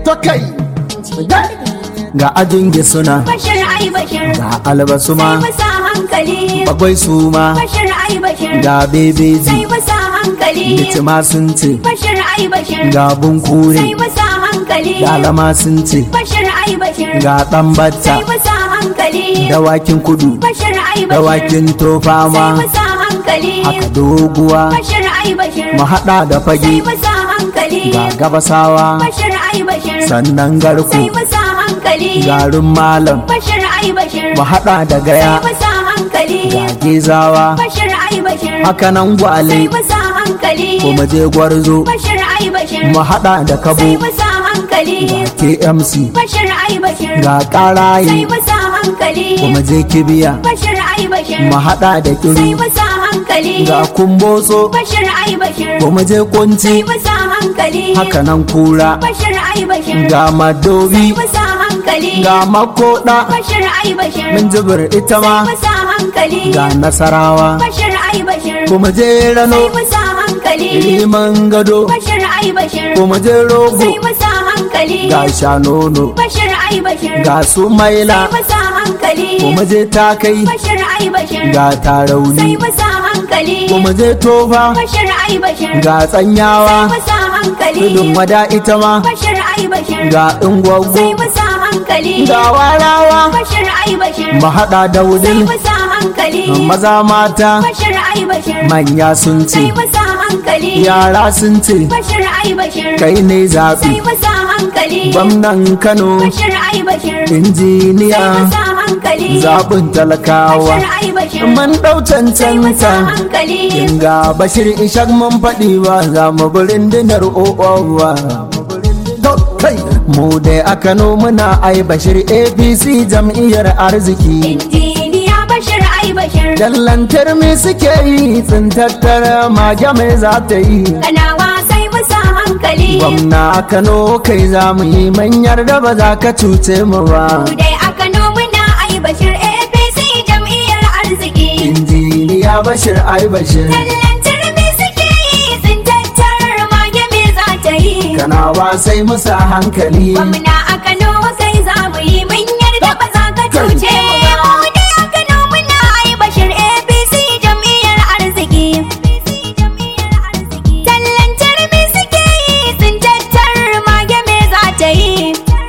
to kai ga ajin suna bashir ai bashir ga albasu sai ma musa hankali bagwai su ma bashir ai bashir ga bebeji sai musa hankali bitima sun ce bashir ai bashir ga bunkure sai musa hankali ga lama sun ce bashir ai bashir ga dan batta sai musa hankali dawakin kudu bashir ai bashir dawakin tofa sai ma musa hankali haka doguwa bashir ai bashir mu haɗa da sai fage musa hankali ga gabasawa bashir ai bashir sannan garku sai musa hankali garin malam bashir ai bashir mu haɗa da gaya sai musa hankali ga gezawa bashir ai bashir haka nan gwale sai musa hankali ko mu je gwarzo bashir ai bashir mu haɗa da kabo sai musa hankali ga kmc bashir ai bashir ga sai ƙaraye musa hankali ko mu je kibiya bashir ai bashir mu haɗa da sai kiru musa hankali ga kumbotso bashir ai bashir ko mu je kunci sai musa hankali haka nan kura bashir ai bashir ga sai madobi musa hankali ga makoda bashir ai bashir min jibir ita ma sai musa hankali ga nasarawa bashir ai bashir ko mu je rano sai musa hankali liman gado bashir ai bashir ko mu je rogo sai musa hankali ga shanono bashir ai bashir ga su maila sai musa hankali ko mu je takai bashir ai bashir ga sai tarauni musa hankali ko mu je tofa bashir ai bashir ga tsanyawa musa hankali tudun wada ita ma bashir ai bashir ga ingwaggo sai musa hankali ga warawa bashir ai bashir mu haɗa da sai wudil musa hankali maza mata bashir ai bashir manya sun ce sai musa hankali yara sun ce bashir ai bashir kai ne sai zaɓi musa hankali gwamnan kano bashir ai bashir injiniya sai musa hankali zaɓin talakawa bashir ai bashir man ɗau sai musa cancanta hankali Inga Bashir Ishak mun faɗi ba za mu birin dinar o'owa. Kai mu dai a Kano muna ai Bashir APC jam'iyyar arziki. injiniya bashir ai bashir Dallantar me suke yi tsintattar mage mai za ta yi. kanawa sai musa hankali Gwamna a Kano kai za mu yi manyar da ba za ka cuce mu ba. Mu dai a Kano muna ai bashir APC jam'iyyar arziki Injiniya Bashir ai Bashir. Tallantar me suke yi sun tattarar mage me za ta yi Kanawa sai musa hankali. Gwamna a Kano kai za mu yi mun yarda ba za ka cuce mu dai a Kano muna ai bashir APC jam'iyyar arziki Tallantar me suke yi sun tattarar mage me za ta yi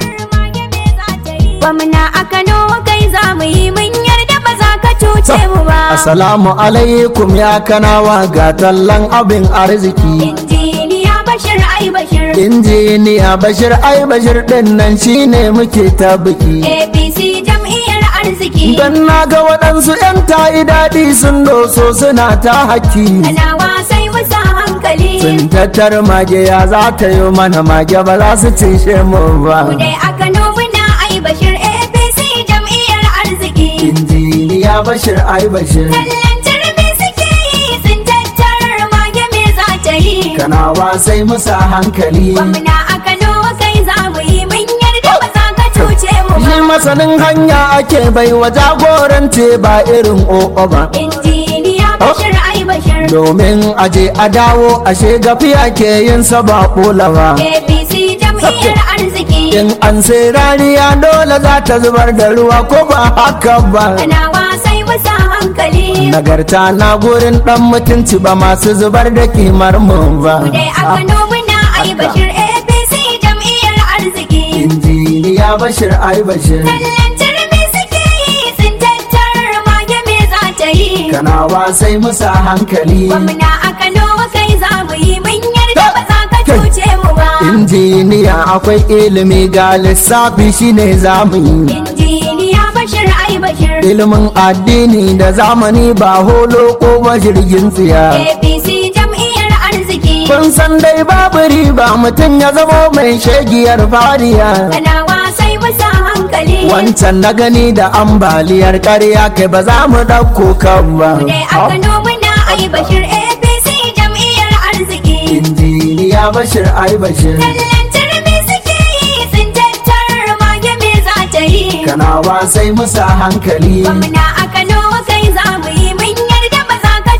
Gwamna a Kano kai za mu yi mun yarda ba za ka cuce mu ba Assalamu alaikum ya kanawa ga tallan abin arziki. Injiniya Bashir ai Bashir Injiniya Bashir ai Bashir din nan shine muke ta biki. APC jam'iyyar arziki Dan na ga waɗansu 'yan tayi daɗi sun doso suna ta haki. Kanawa sai musa hankali Sun tattar mage ya za ta yi mana mage ba za su cishe mu ba. Mu dai a Kano muna ai Bashir APC jam'iyyar arziki Injiniya Bashir ai Bashir. Tallantar me suke yi sun tattarar mage me za ta yi Kanawa sai musa hankali. Gwamna a Kano kai za mu yi mun yarda ba za ka cuce mu Shi ba masanin hanya ake bai wa jagorance ba irin o'o ba. Injiniya Bashir ai Bashir domin aje a dawo ashe gafiya ke yin sa ba ba. APC jam'iyyar arziki in an sai rariya dole za ta zubar da ruwa ko ba haka ba Kanawa sai musa hankali nagarta na gurin dan mutunci ba masu zubar da kimar mu ba Mu dai a Kano muna ai Bashir APC jam'iyyar arziki injiniya bashir ai bashir Tallantar me suke yi sun tattarar mage me za ta yi kanawa sai musa hankali Gwamna a Kano kai za mu yi mun yarda ba za ka cuce mu ba injiniya akwai ilimi ga lissafi shine zamu yi Injiniya Bashir ai Bashir ilimin addini da zamani ba holo ko ba jirgin tsiya APC jam'iyyar arziki kun san dai babu riba mutum ya zama mai shegiyar fariya Kanawa sai musa hankali wancan na gani da ambaliyar ƙarya kai ba za mu ɗauko kan ba Mu dai a Kano muna ai Bashir APC jam'iyyar arziki injiniya bashir ai bashir Tallantar me suke yi sun tattarar mage me za ta yi kanawa sai musa hankali Gwamna a Kano kai za mu yi mun yarda ba za ka cuce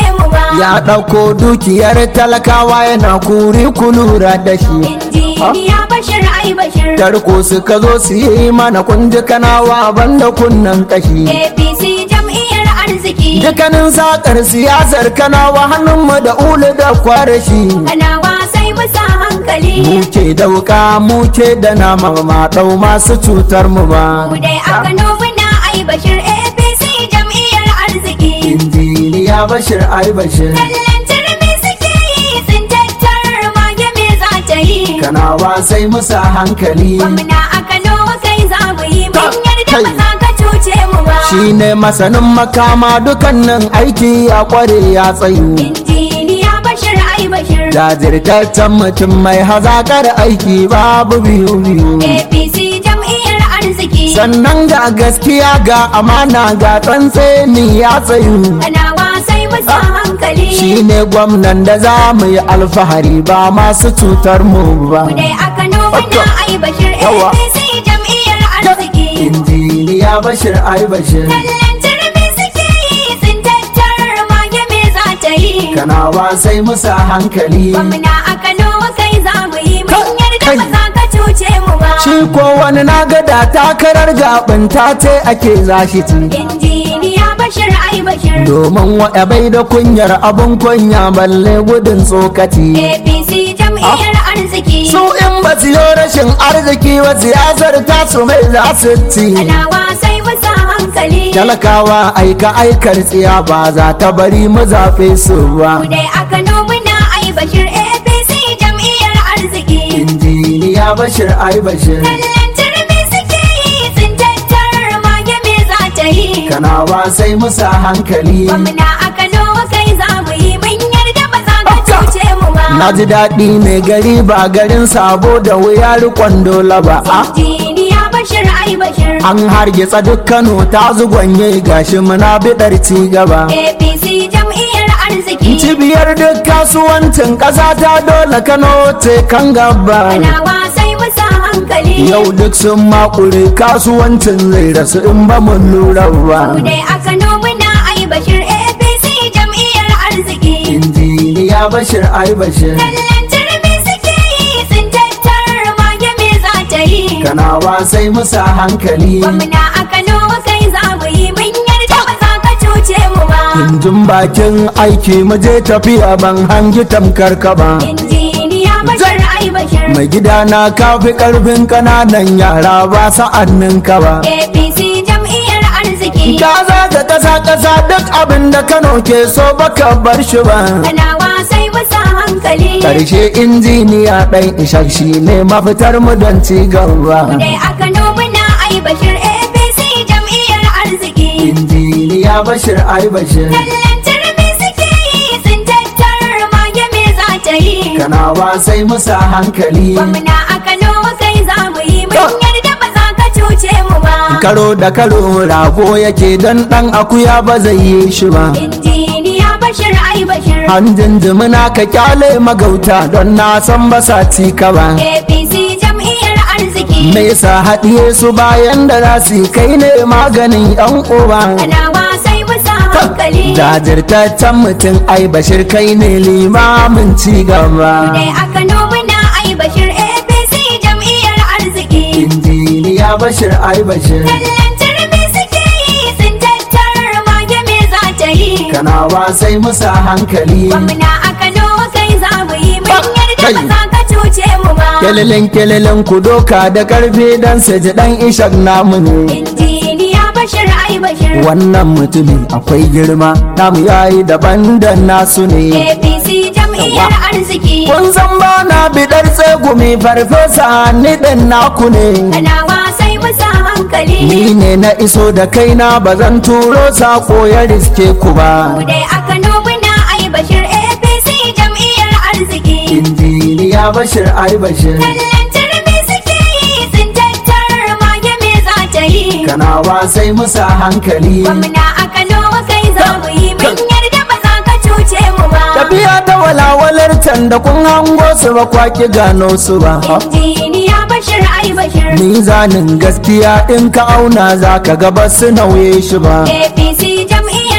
mu ba. ya ɗauko dukiyar talakawa yana kuri kulura da shi Injiniya Bashir ai Bashir. tarko suka zo su yi mana kunji kanawa banda kunnan kashi APC jam'iyyar arziki. dukkanin sakar siyasar kanawa hannunmu da ulu da kwarashi Kanawa sai mu sa hankali. muke da wuka muke da nama ma ɗau masu cutar mu ba Mu dai a Kano muna ai Bashir APC jam'iyyar arziki. injiniya bashir ai bashir Kallon turmi suke yi sun tattar mage me za ta yi. kanawa sai musa hankali Gwamna a Kano kai za mu yi mun yarda kai. ba za ka cuce mu ba. shine masanin makama dukannin aiki ya kware ya tsayu Injiniya Bashir ai Bashir. jajirtaccen mutum mai hazakar aiki babu biyu biyu APC jam'iyyar arziki. sannan ga gaskiya ga amana ga tsantseni ya tsayu Kanawa sai mu sa hankali. shine gwamnan da za mu yi alfahari ba masu cutar mu ba Mu dai a Kano muna ai Bashir Yawa. APC jam'iyyar arziki. injiniya bashir ai bashir Kallon turmi suke yi sun tattar mage me za ta yi. kanawa sai musa hankali Gwamna a Kano kai za mu yi mun yarda Kai. ba za ka cuce mu ba. shi ko wani na gada takarar gaɓin ta ce ake zashi ci Injiniya Bashir ai Bashir. domin waɗa bai da kunyar abun kunya balle gudun tsokaci APC jam'iyyar arziki. su in ba su yi rashin arziki wa siyasar tasu mai za su ci Kanawa sai mu sa hankali. talakawa aika aikar tsiya ba za ta bari mu zaɓe su ba Mu dai a Kano muna ai Bashir APC jam'iyyar arziki. injiniya bashir ai bashir Kallon turmi suke yi sun tattar mage me za ta yi. kanawa sai musa hankali Gwamna a Kano kai za mu yi mun yarda ba za ka cuce mu ba. na ji daɗi mai gari ba garin sabo da wuya rikon dole ba a Injiniya Bashir ai Bashir. an hargitsa duk kano ta zugwanye gashi muna biɗar ci gaba APC jam'iyyar arziki. cibiyar duk kasuwancin ƙasa ta dole kano ce kan gaba Kanawa sai mu sa hankali. yau duk sun makure kasuwancin zai rasu in ba mun lura ba Mu dai a Kano muna ai Bashir APC jam'iyyar arziki. injiniya bashir ai bashir Kallon turmi suke yi sun tattar mage me za ta yi. kanawa sai musa hankali Gwamna a Kano kai za mu yi mun yarda ba za ka cuce mu ba. injin bakin aiki mu je tafiya ban hangi tamkar ka ba Injiniya Bashir ai Bashir. mai gida na kafi karfin kananan yara ba sa'annin ka ba APC jam'iyyar arziki. ka zaga kasa kasa duk abin da kano ke so baka bar shi ba Kanawa sai mu sa hankali. karshe injiniya ɗan ishak shi ne mafitar mu don ci gaba Dai a Kano muna ai Bashir APC jam'iyyar arziki. injiniya bashir ai bashir Kallon turmi suke yi sun tattar mage me za ta yi. kanawa sai musa hankali Gwamna a Kano kai za mu yi mun yarda ba za ka cuce mu ba. karo da karo rago yake don ɗan akuya ba zai yi shi ba Injiniya Bashir ai Bashir. hanjin jimina ka kyale magauta don na san ba sa ci ka ba APC jam'iyyar arziki. me yasa haɗiye su bayan da za su yi kai ne maganin yan uba Kanawa sai mu sa hankali. jajirtaccen mutum ai bashir kai ne limamin ci gaba Dai a Kano muna ai Bashir APC jam'iyyar arziki. injiniya bashir ai bashir Kallon turmi suke yi sun tattar mage me za ta yi. kanawa sai musa hankali Gwamna a Kano kai za mu yi mun yarda Kai. ba za ka cuce mu ba. kelelin kelelin ku doka da karfe dan su ji dan ishak namu ne Injiniya Bashir ai Bashir. wannan mutumin akwai girma namu yayi daban da nasu ne APC jam'iyyar arziki. kun san ba na bidar tsegumi farfesa ni ɗin naku ne Kanawa sai mu sa hankali. ni ne na iso da kaina ba zan turo sako ya riske ku ba Mu dai a Kano muna ai Bashir APC jam'iyyar arziki. injiniya bashir ai bashir Kallon turmi suke yi sun tattar mage me za ta yi. kanawa sai musa hankali Gwamna a Kano kai za mu yi mun yarda ba za ka cuce mu ba. tafiya ta walawalar can da kun hango su ba kwaki gano su ba Injiniya Bashir ai Bashir. mizanin gaskiya in ka auna za ka ga ba su nauye shi ba APC jam'iyyar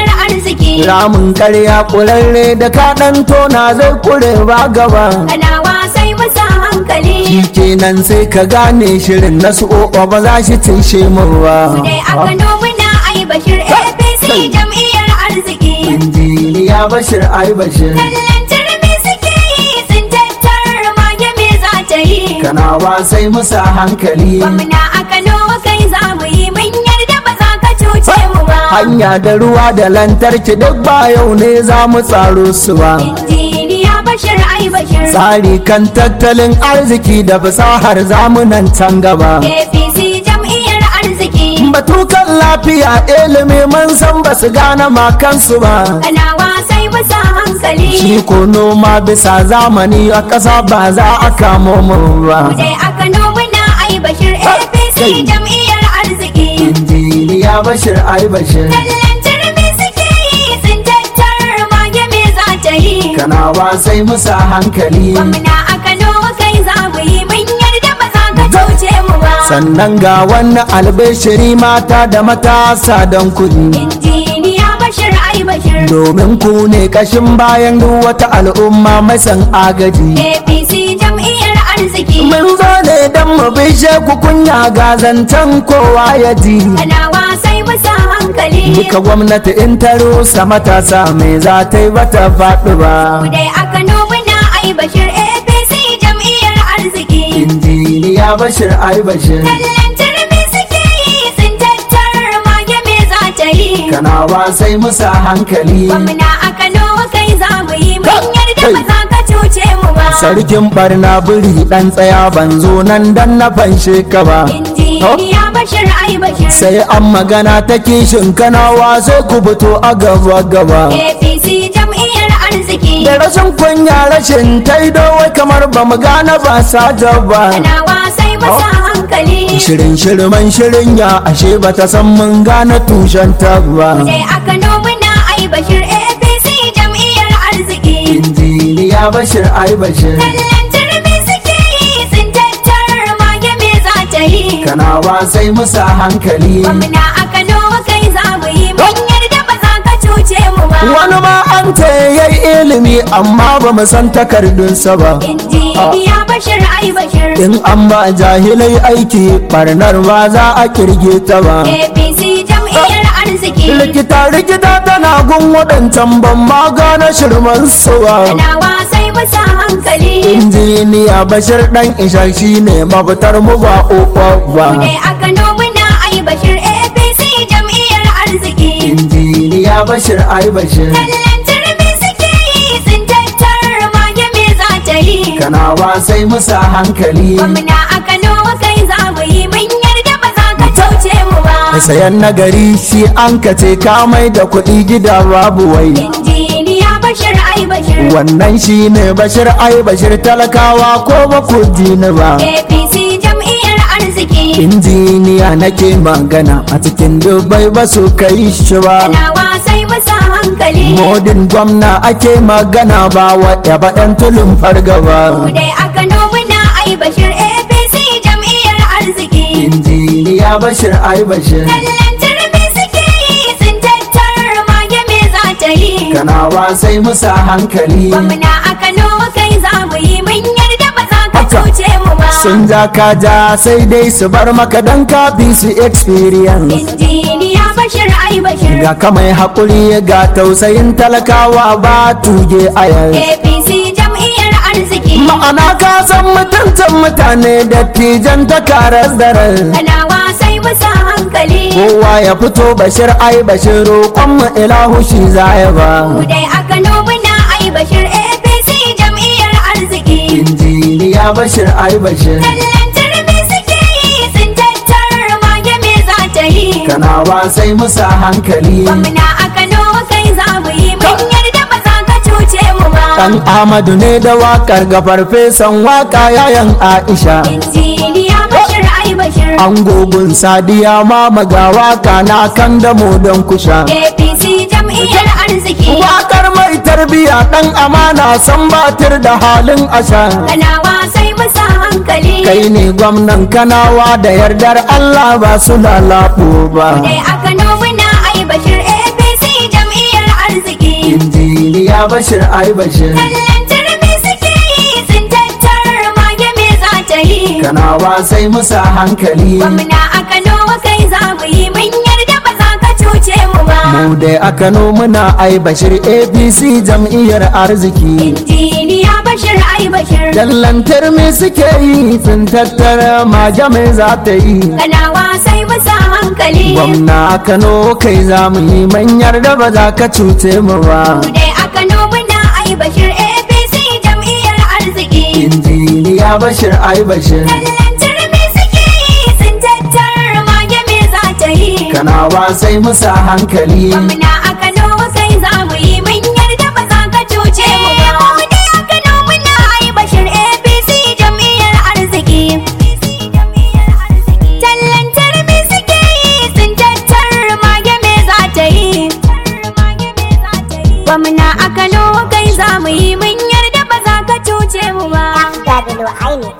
arziki. ramin karya kurarre da ka ɗan tona zai kure ba gaba Kanawa sai musa hankali. shi kenan sai ka gane shirin na su o'o ba za shi tishe mu ba Dai a Kano muna ai bashir APC jam'iyyar arziki. injiniya bashir ai bashir Tallan turmi suke yi sun tattara mage me za ta yi. kanawa sai musa hankali Gwamna a Kano kai za mu yi mun yarda ba za ka cuce mu ba. hanya da ruwa da lantarki duk ba yau ne za mu tsaro su ba Injiniya Bashir ai Bashir. tsari kan tattalin arziki da fasahar zamunan can gaba APC jam'iyyar arziki. batukan lafiya ilimi mun san ba su gane makansu ba Kanawa sai musa hankali. shi ko noma bisa zamani a ƙasa ba za a kamo mu ba Dai a Kano muna ai Bashir APC jam'iyyar arziki. injiniya bashir ai bashir Tallan turmi suke yi sun tattara mage me za ta yi. kanawa sai musa hankali Gwamna a Kano kai za mu yi mun yarda ba za ka cuce mu ba. sannan ga wannan albishiri mata da matasa don kudi Injiniya Bashir ai Bashir. domin ku ne kashin bayan duk wata al'umma mai san agaji APC jam'iyyar arziki. mun zo ne don mu bishe ku kunya ga zancen kowa ya ji Kanawa sai musa hankali. duka gwamnati in ta rusa matasa mai za ta yi bata faɗi ba Dai a Kano muna ai Bashir APC jam'iyyar arziki. injiniya bashir ai bashir Tallan turmi suke yi sun tattara mage me za ta yi. kanawa sai musa hankali Gwamna a Kano kai za mu yi mun yarda ba za ka cuce mu ba. sarkin barna biri dan tsaya ban zo nan dan na fanshe ka ba Injiniya Bashir ai Bashir. sai an magana ta kishin kanawa sai ku fito a gaba gaba APC jam'iyyar arziki. da rashin kunya rashin taido wai kamar ba mu gane ba saja ba Kanawa sai masa hankali. shirin shirman shirin ya ashe ba ta san mun gane tushen ta ba Dai a Kano muna ai Bashir APC jam'iyyar arziki. injiniya bashir ai bashir Tallan turmi suke yi sun tattara mage me za ta yi. kanawa sai musa hankali Gwamna a Kano kai za mu yi mun yarda ba za ka cuce mu ba. wani ma an ce yayi ilimi amma ba mu san takardunsa ba Injiniya Bashir ai Bashir. in an ba jahilai aiki barnar ba za a kirge ta ba APC jam'iyyar arziki. rikita rikita tana gun waɗancan ban ma gane shirman su ba Kanawa sai masa hankali. injiniya bashir dan isha shine mafitar mu ba uwa ba Dai a Kano muna ai Bashir APC jam'iyyar arziki. injiniya bashir ai bashir Tallan turmi suke yi sun tattara mage me za ta yi. kanawa sai musa hankali Gwamna a Kano kai za mu yi mun yarda ba za ka cuce mu ba. sayan nagari shi an kace ka mai da kuɗi gida babu wai Injiniya Bashir ai Bashir. wannan shine bashir ai bashir talakawa ko ba ku ji ni ba APC jam'iyyar arziki. injiniya nake magana a cikin dubai ba su kai shi ba Kanawa sai masa hankali. modin gwamna ake magana ba wa baɗan tulun fargaba Dai a Kano muna ai Bashir APC jam'iyyar arziki. injiniya bashir ai bashir Tallan turmi suke yi sun tattara mage me za ta yi. kanawa sai musa hankali Gwamna a Kano kai za mu yi mun yarda ba za ka Haka. cuce mu ba. sun ja ka ja sai dai su bar maka dan kafi su experience Injiniya Bashir ai Bashir. ga ka mai haƙuri ga tausayin talakawa ba tuge a yanzu APC jam'iyyar arziki. ma'ana ka san mutuncin mutane da tijan ta karas da ran Kanawa sai musa hankali. kowa ya fito bashir ai bashir roƙon mu ilahu shi zaya ba Dai a Kano muna ai Bashir APC jam'iyyar arziki. injiniya bashir ai bashir Tallan turmi suke yi sun tattara mage me za ta yi. kanawa sai musa hankali Gwamna a Kano kai za mu yi mun yarda ba za ka cuce mu ba. dan amadu ne da wakar ga farfesan waka yayan aisha Injiniya Bashir ai Bashir. an gogun sadiya ma maga waka na kan damo don kusha APC jam'iyyar arziki. wakar mai tarbiya dan amana san batir da halin asha Kanawa sai musa hankali. kai ne gwamnan kanawa da yardar allah ba su lalafu ba Dai a Kano muna ai Bashir APC jam'iyyar injiniya bashir ai bashir Tallan turmi suke yi sun tattar mage me za ta yi. kanawa sai musa hankali Gwamna a Kano kai za mu yi mun yarda ba za ka cuce mu ba. mu dai a kano muna ai bashir apc jam'iyyar arziki Injiniya Bashir ai Bashir. dallantar me suke yi sun tattara mage mai za ta yi Kanawa sai musa hankali. gwamna a kano kai za mu yi manyar da ba za ka cuce mu ba Mu dai a Kano muna ai Bashir APC jam'iyyar arziki. injiniya bashir ai bashir Tallan turmi suke yi sun tattar mage me za ta yi. kanawa sai musa hankali Gwamna a Kano kai za mu yi mun yarda ba za ka cuce mu ba. Mu dai a Kano muna ai Bashir APC jam'iyyar arziki. Tallan turmi suke yi sun tattar mage me za ta yi. Gwamna a Kano kai za mu yi mun yarda ba za ka cuce mu ba. FWI ne